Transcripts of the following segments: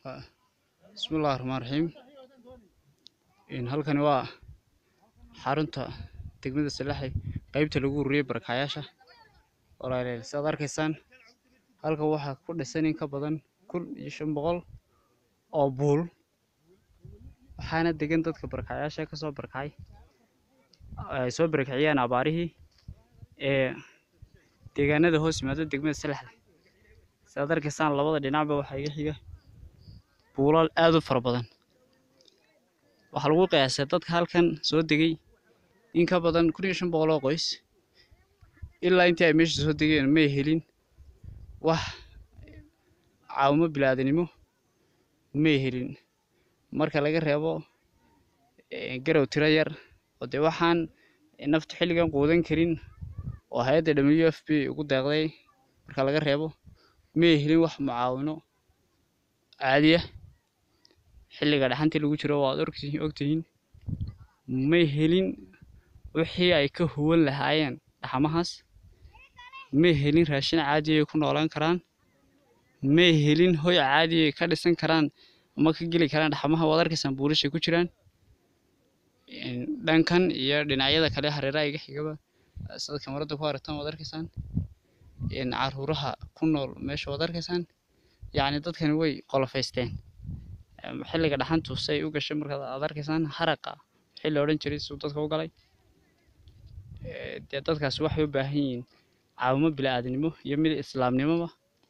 bismillahi raxmaan raxiim halkani waa xarunta degmada salaxley qeybta lagu ururiyey barakacayaasha walaalayaal sidaad arkaysaan halkan waxaa ku dhisan in ka badan kun iyo shan boqol oo buul waxaana degan dadka barakacayaasha kasoo barakacay ay soo barakiciyeen abaarihii ee deegaanada hoos yimaada degmada salaxley sidaad arkaysaan labada dhinacba waxaa iga xiga buulal aad u fara badan waxaa lagu qiyaasay dadka halkan soo degay in ka badan kun iyo shan boqol oo qoys ilaa intii ay meesha soo degeen may helin wax caawimo bilaadanimo may helin marka laga reebo garow tiro yar oo dee waxaan naftu xilligan quudan karin oo hay-adda w f p ugu deeqday marka laga reebo may helin wax mucaawino caadiya xilliga dhaxantii lagu jiro waad ogtihiin may helin wixii ay ka huwan lahaayeen dhaxamahaas may helin raashin caadi ay ku noolaan karaan may helin hoy caadi ay ka dhisan karaan ama ka geli karaan dhaxamaha waad arkaysaan buulashay ku jiraan dhankan iyo dhinacyada kale hareeraha iga xigaba sida kamarada ku aragtaan waad arkaysaan caruuraha ku nool meesha waad arkaysaan yacni dadkani way qolofaysteen xilliga dhaxantu say u gashay markaad aad arkaysaan haraqa wixii la odhan jiray siduu dadka u galay dee dadkaasi waxay u baahan yihiin caawimo bilaadanimo iyo mid islaamnimoba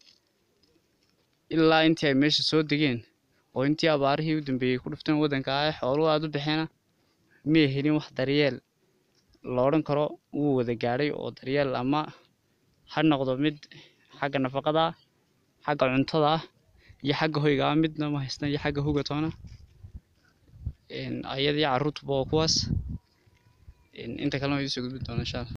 ilaa intii ay meesha soo degeen oo intii abaarihii u dambeeyey ku dhufteen waddanka ah xooluhu aada u baxeena may helin wax daryeel la odhan karo wuu wada gaadhay oo daryeel ama ha noqdo mid xagga nafaqada ah xagga cuntada ah iyo xagga hoyga ah midna ma haystaan iyo xagga hoga toona ayadii carruurtuba waa kuwaas inta kalena waa idiin soo gudbin doona insha allah